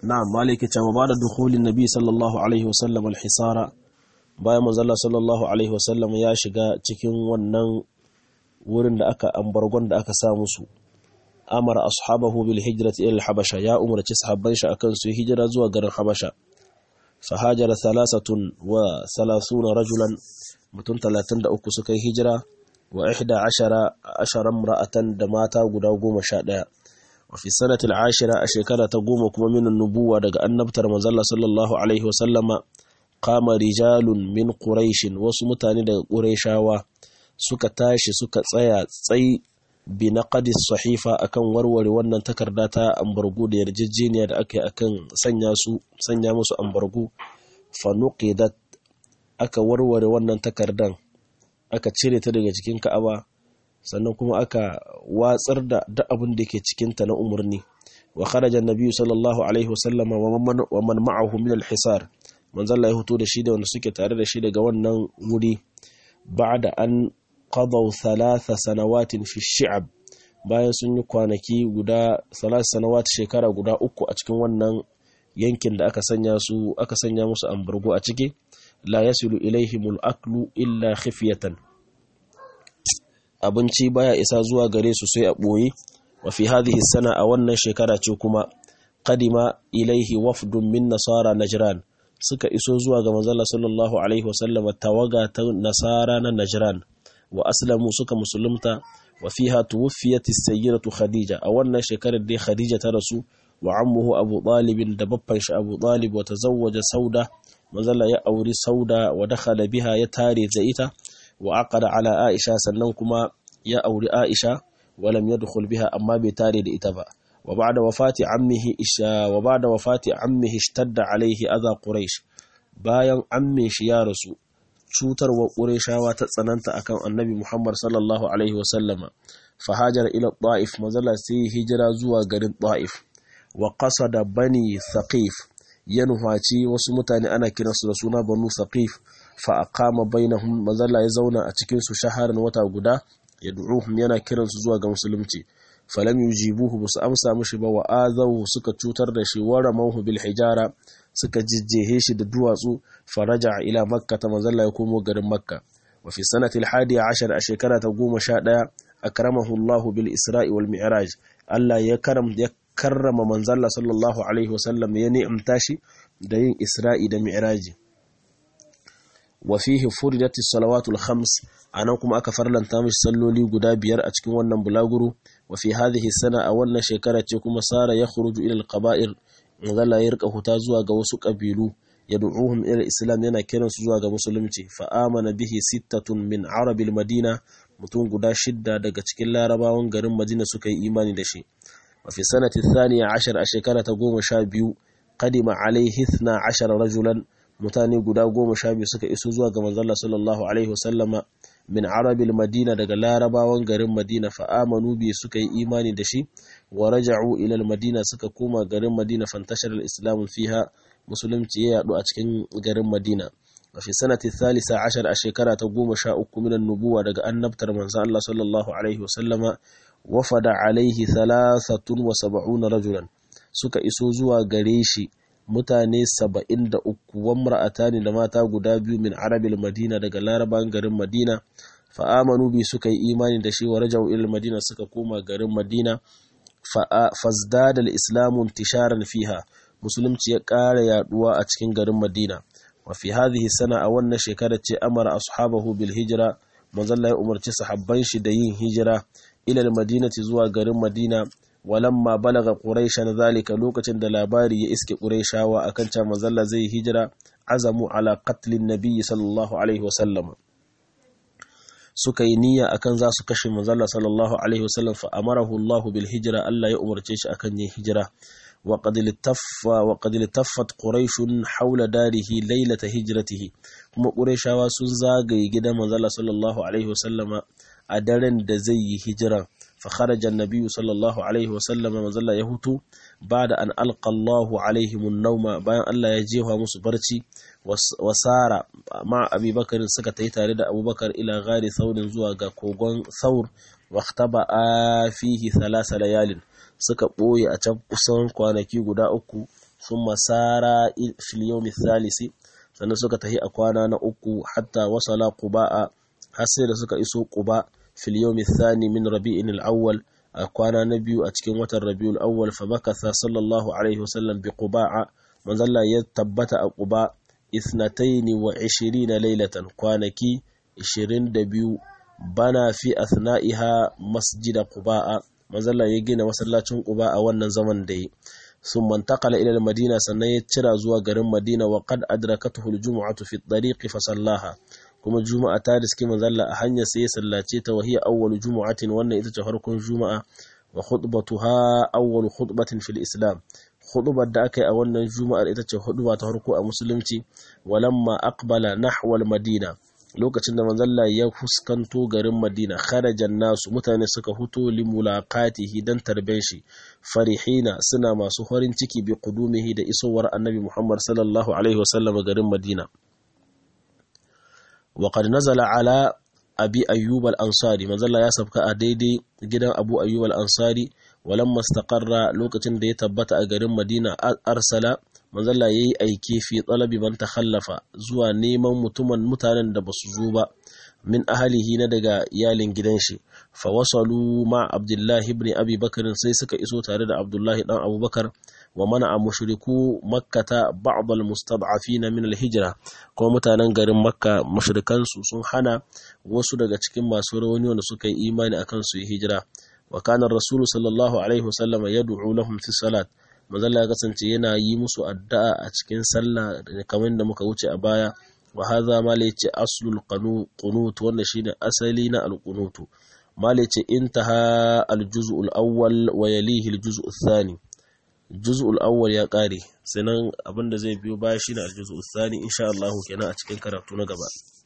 na'am maliki cewa ba da dukhulin nabi sallallahu alaihi wasallam al-hisara bayan manzalla sallallahu alaihi wasallam ya shiga cikin wannan wurin da aka ambargon da aka sa musu amara ashabahu bil hijrati ila al-habasha ya umarci sahabban shi akan su hijira zuwa garin habasha fa hajara thalathatun wa salasuna rajulan mutum 33 suka yi hijira wa ihda ashara ashara imra'atan da mata guda 11 wa fi sanati al-ashira a shekara ta goma kuma min nubuwa daga annabtar manzalla sallallahu alaihi wasallama qama rijalun min quraish wasu mutane daga qurayshawa suka tashi suka tsaya tsayi bi naqdi sahifa akan warware wannan takarda ta ambargo da yarjejeniya da aka yi akan sanya su sanya musu ambargo fa nuqidat aka warware wannan takardan aka cire ta daga cikin Ka'aba sannan kuma aka watsar da duk abin da ke cikin ta na umarni wa kharaja an-nabiy sallallahu alaihi wasallam wa man ma'ahu min al-hisar manzon Allah ya fito da shi da wanda suke tare da shi daga wannan wuri ba'da an qadaw thalatha sanawatin fi shi'ab bayan sun yi kwanaki guda salat sanawat shekara guda uku a cikin wannan yankin da aka sanya su aka sanya musu ambargo a ciki la yasilu ilaihimul aklu illa khifyatan abinci baya isa zuwa gare su sai a boye wa fi hadhihi sana a wannan shekara ce kuma qadima ilaihi wafdun min nasara najran suka iso zuwa ga manzon sallallahu alaihi wasallam tawaga ta nasara na najran wa aslamu suka musulunta wa fiha tuwfiyat as-sayyidatu khadija a wannan shekarar dai khadija ta rasu wa ammuhu abu talib da babban shi abu talib wa tazawwaja sauda manzala ya auri sauda wa dakhala biha ya tare da ita wa aqada ala aisha sannan kuma ya auri aisha wa lam yadkhul biha amma bai tare da ita ba wa ba'da wafati ammihi isha wa ba'da wafati ammihi ishtadda alaihi adha quraish bayan ammin shi ya rasu cutarwa qurayshawa ta tsananta akan annabi muhammad sallallahu alaihi wa sallama fa hajara ila ta'if manzala sai hijira zuwa garin ta'if wa qasada bani thaqif ya nufaci wasu mutane ana kiransu da suna banu saqif fa aqama bainahum mazalla ya zauna a cikin su shaharan wata guda yad'uhum yana kiransu zuwa ga musulunci falam yujibuhu basu amsa mishi ba wa azawu suka cutar da shi wa ramahu bil hijara suka jijjehe shi da duwatsu faraja ila makka ta mazalla ya komo garin makka wa fi sanati al hadi ashar a shekara ta goma sha ɗaya akramahu Allahu bil isra'i wal mi'raj Allah ya karam ya karrama manzalla sallallahu alaihi wasallam ya ni'amta shi da yin isra'i da mi'raji wa fihi furidat as-salawatu al-khams anan kuma aka farlanta mishi salloli guda biyar a cikin wannan bulaguro wa fi hadhihi sana a wannan shekara ce kuma sara ya khuruju ila al-qaba'ir manzalla ya rika huta zuwa ga wasu kabilu yad'uhum ila islam yana kiran su zuwa ga musulunci fa amana bihi sittatun min arabil madina mutum guda shidda daga cikin larabawan garin madina suka yi imani da shi وفي سنة الثانية عشر أشكرة قوم شابيو قدم عليه اثنا عشر رجلا متاني قدا قوم شابيو سكا إسوزوا كما ظل صلى الله عليه وسلم من عرب المدينة دقا لا ربا وانقرم مدينة فآمنوا بي سكا إيماني دشي ورجعوا إلى المدينة سكا كوما قرم مدينة فانتشر الإسلام فيها مسلم تيا أتكين قرم مدينة وفي سنة الثالثة عشر أشكرة قوم شاء من النبوة دقا أن نبتر من الله صلى الله عليه وسلم wafada alaihi thalathatun wa saba'una rajulan suka iso zuwa gare shi mutane saba'in da uku wamra'atani da mata guda biyu min arabil madina daga laraban garin madina fa'amanu bi suka yi imani da shi wa rajau ilal madina suka koma garin madina fazdada al-islamu intisharan fiha musulunci ya ƙara yaduwa a cikin garin madina wa fi hadhihi sana a wannan shekarar ce amara ashabahu bil hijra manzon ya umarci sahabban shi da yin hijira ilal madinati zuwa garin madina walamma balaga quraishan zalika lokacin da labari ya iske quraishawa akan cewa manzalla zai hijira azamu ala qatlin nabiyyi sallallahu alaihi wasallam suka yi niyya akan za su kashe manzalla sallallahu alaihi wasallam fa amarahu Allah bil hijra Allah ya umarce shi akan yin hijira wa qad litaffa wa qad litaffat quraish hawla darihi laylata hijratihi kuma quraishawa sun zagaye gidan manzalla sallallahu alaihi wasallama a daren da zai yi hijira fa kharaja an-nabiy sallallahu alaihi wa sallama mazalla ya hutu bada an alqa Allahu alaihim an-nawma bayan Allah ya jefa musu barci wasara ma Abi Bakar suka tayi tare da Abubakar ila gari saurin zuwa ga kogon Saur waktaba fihi thalatha layalin suka boye a can kusan kwanaki guda uku thumma sara fil yawmi thalisi sannan suka tahi a kwana na uku hatta wasala quba'a har sai da suka iso quba fil yawmi thani min rabi'in al-awwal a kwana na biyu a cikin watan rabiul awwal fa makatha sallallahu alaihi wasallam bi quba'a manzalla ya tabbata a quba ithnataini wa 20 laylatan kwanaki 22 bana fi athna'iha masjida quba'a manzalla ya gina masallacin quba a wannan zaman da yi sun mantakala ila madina sannan ya cira zuwa garin madina wa qad adrakatuhu al-jum'atu fi at-tariq fa sallaha kuma juma'a ta riski manzalla a hanyar sai ya sallace ta wahiya awwalu jumu'atin wannan ita ce farkon juma'a wa khutbatuha awwalu khutbatin fil islam khutbar da aka yi a wannan juma'ar ita ce huduba ta farko a musulunci walamma aqbala nahwa al-madina lokacin da manzalla ya fuskanto garin madina kharajan nasu mutane suka huto limulaqatihi dan tarben shi farihina suna masu farin ciki bi qudumihi da isowar annabi muhammad sallallahu alaihi wasallam garin madina wa qad nazala ala abi ayyub al-ansari manzalla ya sabka a daidai gidan abu ayyub al-ansari walamma istaqarra lokacin da ya tabbata a garin madina arsala manzalla ya yi aiki fi tsalabi man takhallafa zuwa neman mutumin mutanen da basu zo ba min ahalihi na daga iyalin gidan shi fa wasalu ma abdullahi ibn abi bakr sai suka iso tare da abdullahi dan abubakar wa mana a mushriku makkata ba'd al mustad'afina min al hijra kuma mutanen garin makka mushrikan su sun hana wasu daga cikin masu rauni wanda suka yi imani akan su yi hijira wa kana rasulu sallallahu alaihi wasallam yad'u lahum fi salat manzala ya kasance yana yi musu addu'a a cikin sallah kamar da muka wuce a baya wa hadha ma la yace aslul qunut wanda shine asali na al-qunut ma la yace intaha al-juz'u al-awwal wa yalihi al-juz'u ath-thani juz'u al-awwal ya kare sannan abinda zai biyo baya shine al-juz'u ath-thani insha Allah kenan a cikin karatu na gaba